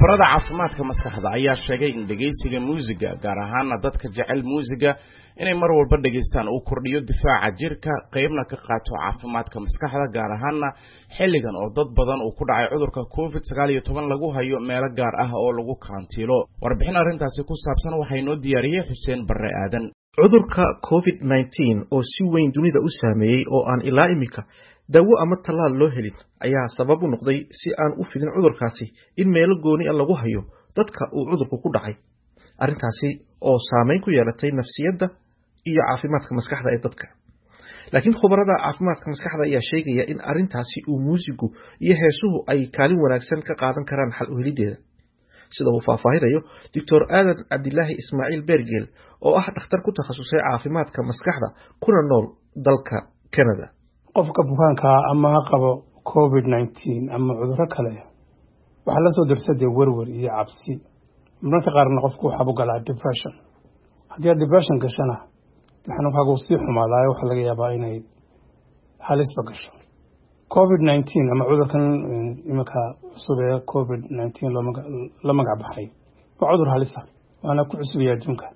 khubarada caafimaadka maskaxda ayaa sheegay in dhegaysiga muusiga gaar ahaana dadka jecel muusiga inay mar walba dhegaystaan uu kordhiyo difaaca jirka qeybna ka qaato caafimaadka maskaxda gaar ahaana xilligan oo dad badan uu ku dhacay cudurka covid sagaal iyo toban lagu hayo meelo gaar ah oo lagu kaantiilo warbixin arrintaasi ku saabsan waxaa inoo diyaariyey xuseen barre aadan cudurka covid nneteen oo si weyn dunida u saameeyey oo aan ilaa iminka daawo ama tallaal loo helin ayaa sabab u noqday si aan u fidin cudurkaasi in meelo gooni a lagu hayo dadka uu cudurku ku dhacay arrintaasi oo saameyn ku yeelatay nafsiyadda iyo caafimaadka maskaxda ee dadka laakiin khubarada caafimaadka maskaxda ayaa sheegaya in arrintaasi uu muusigu iyo heesuhu ay kaalin wanaagsan ka qaadan karaan xal u helideeda sida uu faahfaahinayo doctor aadan cabdilaahi ismaaciil beergeel oo ah dhakhtar ku takhasusay caafimaadka maskaxda kuna nool dalka canada qofka bukaankaa ama ha qabo covid nneteen ama cuduro kale waxaa la soo darsadee werwer iyo cabsi mararka qaarna qofku waxaa u galaa depression haddii aad depression gashana xanuunkaagu sii xumaadaayo waxaa laga yaabaa inay halisba gasho covid nneteen ama cudurkan iminka cusub ee covid nneteen la magac baxay waa cudur halisa waana ku cusubaya adduunka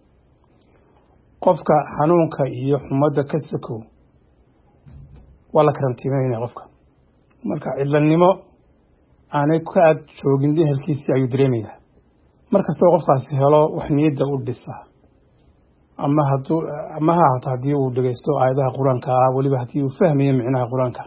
qofka xanuunka iyo xumadda ka sakow waa la karantiimeynaya qofka marka cidlanimo aanay ka aad joogin ehelkiisii ayuu dareemayaa mar kastoo qofkaasi helo wax niyadda u dhisa ama haduu ama ha ahaato haddii uu dhegeysto aayadaha qur-aanka ah weliba haddii uu fahmayo micnaha qur-aanka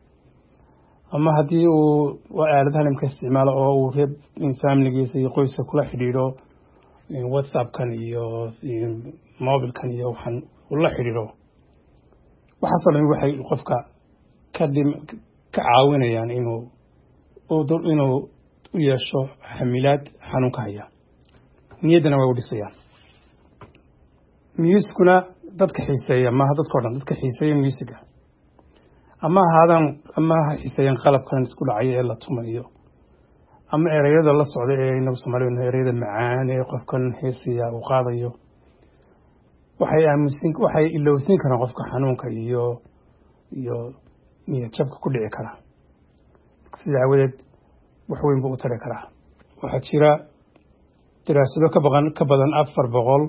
ama haddii uu aaladaha nimka isticmaalo oo uu reer familigiisa iyo qoyska kula xidhiidho whatsappkan iyo mobilkan iyo waxaan ula xidhiidho waxaasoo dhan waxay qofka kadhim ka caawinayaan inuu inuu u yeesho xamilaad xanuunka haya niyaddana way u dhisayaan musikuna dadka xiiseeya maaha dadkao dhan dadka xiiseeya musiga ama ahaadaan ama ha xiiseeyaan qalabkan isku dhacaya ee la tumayo ama ereyada la socda ee inagu soomaalida ereyada macaan ee qofkan heesaya uu qaadayo waxay aamusin waxay ilowsin karaan qofka xanuunka iyo iyo niyad jabka ku dhici kara sida aawadeed wax weyn buu u tari karaa waxaa jira daraasado ka baqan ka badan afar boqol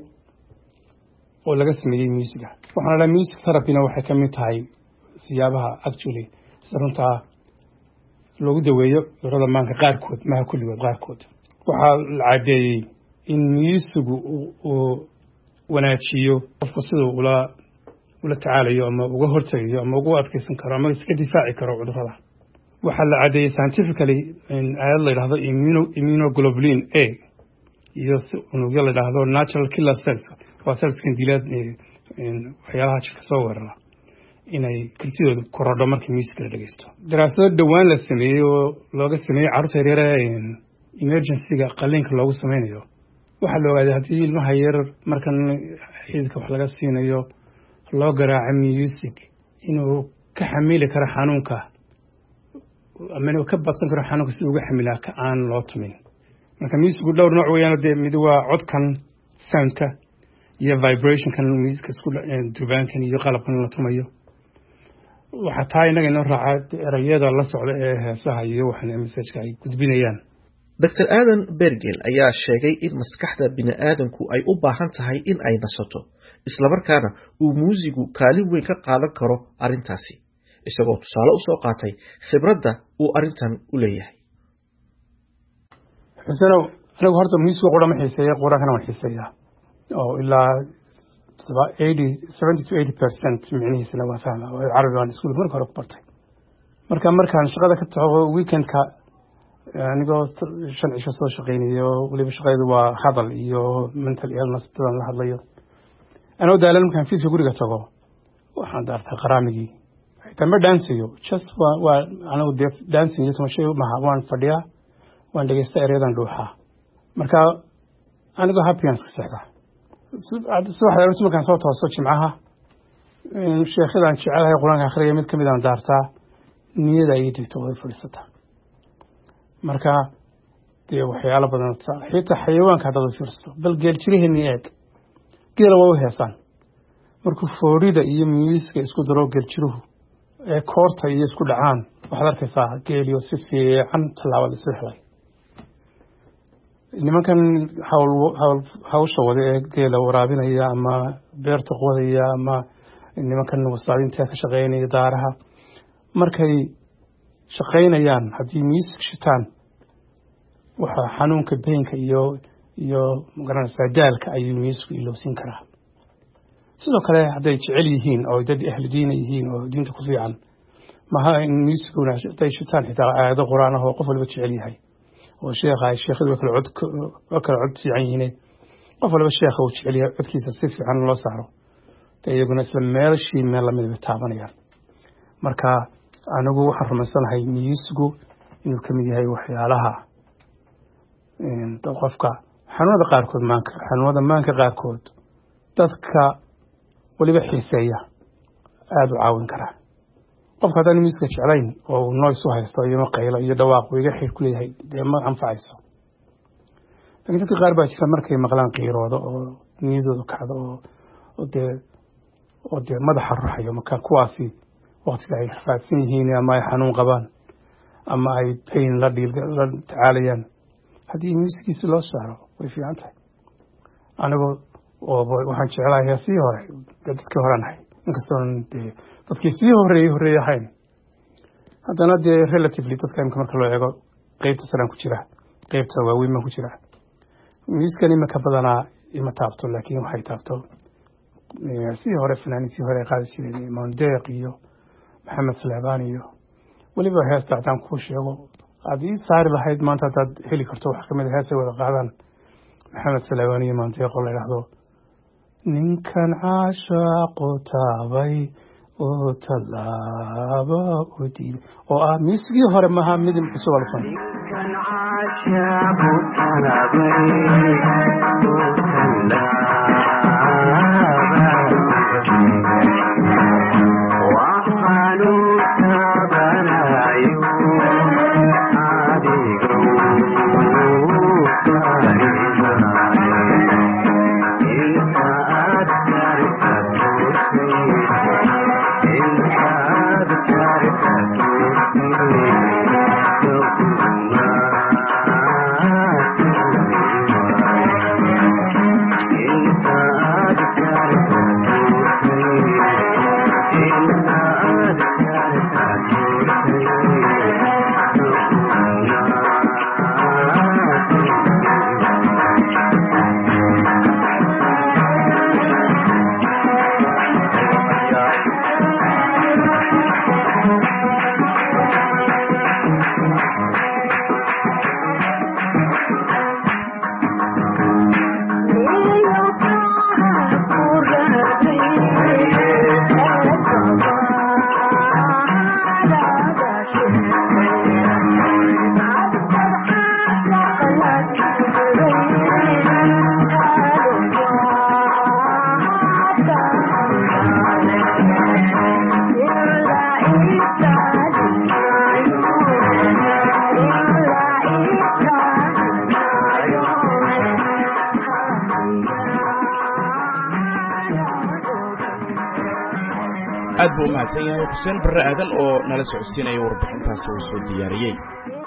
oo laga sameeyey musiga waxaana dhaha music therapyna waxay ka mid tahay siyaabaha actually sida runtaa loogu daweeyo cudurada maanka qaarkood maha kulligood qaarkood waxaa la caddeeyey in musigu uu wanaajiyo qofku siduu ula ula tacaalayo ama uga hortegayo ama ugu adkeysan karo ama iska difaaci karo cudurada waxaa la caddeeyey scientifically aayad la yidhahdo immunoglobulin a iyo si unugyo la yidhaahdo natural killer cells waa cellskan dilaad waxyaalaha jirka soo weerara inay kartidooda korodho markii music la dhegeysto daraasado dhowaan la sameeyey oo looga sameeyey carruurta yaryare emergencyga qaliinka loogu sameynayo waxaa la ogaaday haddii ilmaha yar markan xididka wax laga siinayo loo garaaco music inuu ka xamili karo xanuunka ama inuu ka badsan karo xanuunka si uga xamilaa ka aan loo tumin marka musicu dhowr nooc weeyaan dee mid waa codkan soundka iyo vibrationkan musica isku durbaankan iyo qalabkan la tumayo waxaa taa innaga inoo raaca erayada la socda ee heesaha iyo waxan messajka ay gudbinayaan doctor aadan bergel ayaa sheegay in maskaxda bini'aadanku ay u baahan tahay in ay nasato islamarkaana uu muusigu kaalin weyn ka qaadan karo arrintaasi isagoo tusaale u soo qaatay khibradda uu arrintan u leeyahay xusenow anigu horta musiga qura ma xiiseeya quraankana waan xiiseeyaa oo ilaa eighty seventy to eighty percent micnihiisana waan fahma carabi waan iskuul marka hore ku bartay marka markaan shaqada ka tago weekendka anigoo shan cisho soo shaqeynayo weliba shaqadeedu waa hadal iyo mental illness dadan la hadlayo anoo daalan markaan fiiska guriga tago waxaan daartaa qaraamigii xitaa ma dhaansayo just waa waa anigu dee dancing iyo tumashay maha waan fadhiyaa waan dhegeysta ereyadan dhuuxaa marka anigoo happyans ka seexda subaxda markaan soo toosto jimcaha sheekhyadaan jecelahay qur-aanka akhriya mid kamid aan daartaa niyada ii digto way fadhiisataa marka dee waxyaalo badan xitaa xayawaanka haddaad u fiirsato bal geel jiraheenii eeg geela waa u heesaan markuu foorida iyo miiska isku daro geeljiruhu ee koorta iyo isku dhacaan waxaad arkaysaa geeliyo si fiican tallaabada isu helay nimankan hawl hawl hawsha wada ee geela waraabinaya ama beerta qodaya ama nimankan wasaadinta ka shaqeynaya daaraha markay shaqeynayaan haddii miisig shitaan waxaa xanuunka beenka iyo iyo magaranaysaa daalka ayuu miisku ilowsin karaa sidoo kale hadday jecel yihiin oo dad ahlu diina yihiin oo diinta ku fiican maha in miisiguna hadday shitaan xitaa aayado qur-aan ah oo qof walba jecel yahay oo sheekha sheekhadu waa kala cod waa kala cod fiican yihiin qof walba sheekha uu jecel yahay codkiisa si fiican loo saaro dee iyaguna isla meelashii meel lamid bay taabanayaan marka anigu waxaan rumaysanahay miisigu inuu ka mid yahay waxyaalaha qofka xanuunada qaarkood maanka xanuunada maanka qaarkood dadka weliba xiiseeya aada u caawin karaa qofka haddaan miiska jeclayn oo uu noys u haysto iyo maqaylo iyo dhawaaq uu iga xir ku leeyahay dee ma anfacayso lakiin dadka qaar baa jira markay maqlaan qiiroodo oo niyadooda kacdo oo dee oo dee madaxa ruxayo marka kuwaasi waktiga ay rafaadsan yihiin ama ay xanuun qabaan ama ay bayn la dhiil la tacaalayaan haddii miiskiisi loo saaro way fiican tahay anigoo waxaan jeclahay heesii hore dadkii horean ahay inkastoon dee dadkii sii horeeyey horeeye ahayn haddana dee relatively dadka imika marka loo eego qeybta salaan ku jira qeybta waaweyn baan ku jira miiskan imika badanaa ima taabto laakiin waxay taabto sii hore fanaaniintii hore ay qaadi jireen mondeeq iyo maxamed sleebaan iyo weliba heesta haddaan kuu sheego aad ii saari lahayd maanta haddaad heli karto wax kamid a heesay wada qaadaan maxamed sleebaan iyo mondeeq oo la yidhaahdo ninkan caashaaqu taabay oo tallaaba u diibay oo ah miisigii hore maaha mid cusub alfan aad buu u mahadsan yahay xuseen barre aadan oo nala socodsiinaya warbixintaasi uu soo diyaariyey